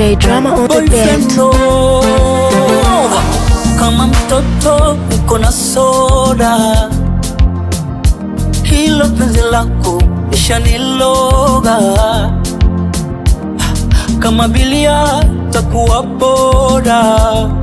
DJ Drama on the boyfriend beat. Nova. Kama mtoto uko na soda, hilo penzi lako ishaniloga. Kama bilia takuwa boda,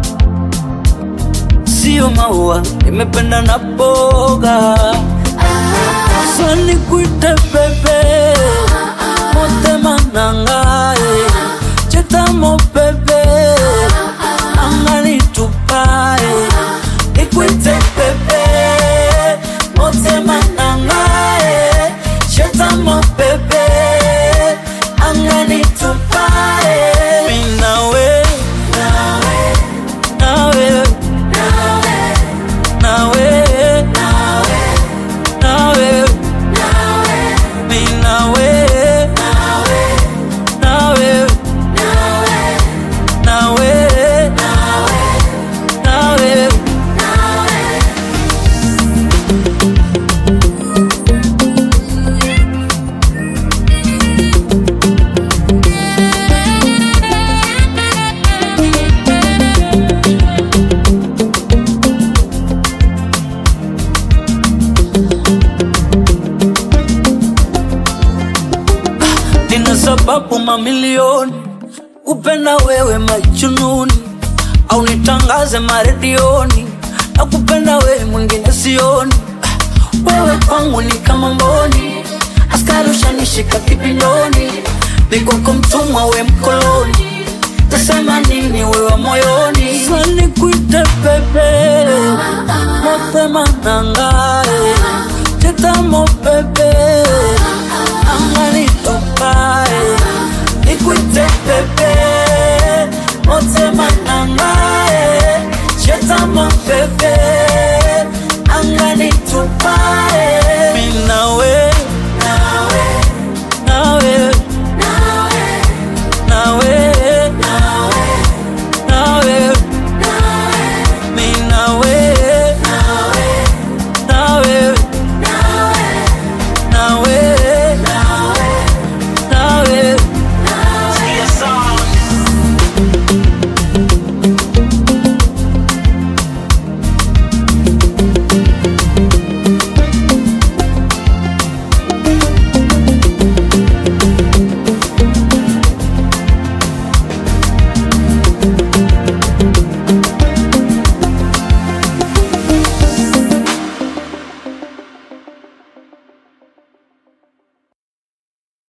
sio maua, nimependa na boga. Sani kuite bebe, motema nangae, chetamo bebe, angani tupae, nikuite bebe, motema nangae, chetamo bebe, angani tupae. Mi nawe, nawe, nawe, nawe, mi nawe, nawe, nawe, nawe. nina sababu mamilioni kupenda wewe majununi au nitangaze maredioni na kupenda wewe mwingine sioni wewe kwangu ni kama mboni askari ushanishika kipindoni mikoko mtumwa we mkoloni tasema nini wewe moyoni sani kuite bebe mapema nangae tetamo bebe